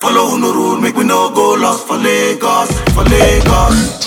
follow no rule, make we no go lost for Lagos, for Lagos.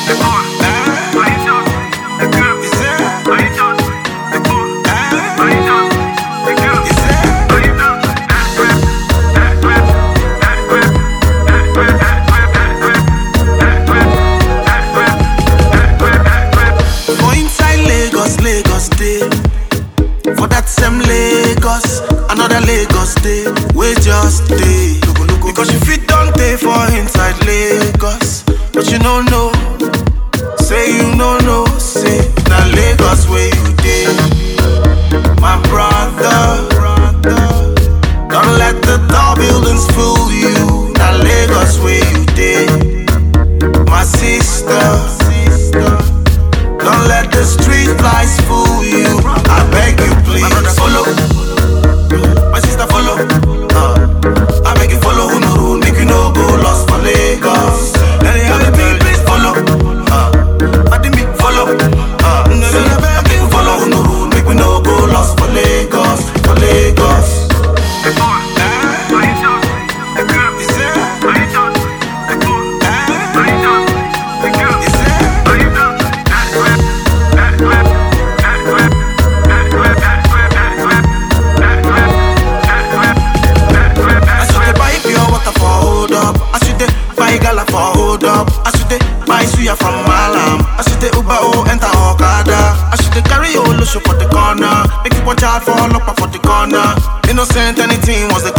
For inside Lagos, Lagos day. For that same Lagos, another Lagos day. We just day. Because you fit don't pay for inside Lagos, but you don't know. Say you no know, say na Lagos where you day. My brother, don't let the tall buildings fool you. Na Lagos where you day. My sister. Don't let the street lights fool you. I beg you, please. follow. My sister, follow. Uh, I beg you, follow. Who no rule, make you no go lost for Lagos. Let it happen, please, please follow. Uh, I didn't make follow. Uh, say, I beg you, follow. Who no rule, make we no go lost for Lagos, for Lagos. I should dey buy pure water for hold up. I should dey buy gala for hold up. I should dey buy suya from Malam. I should dey Uber oh enter Okada. I should dey carry Olosho for the corner. Make you watch out for Olopa for the corner. Innocent anything was the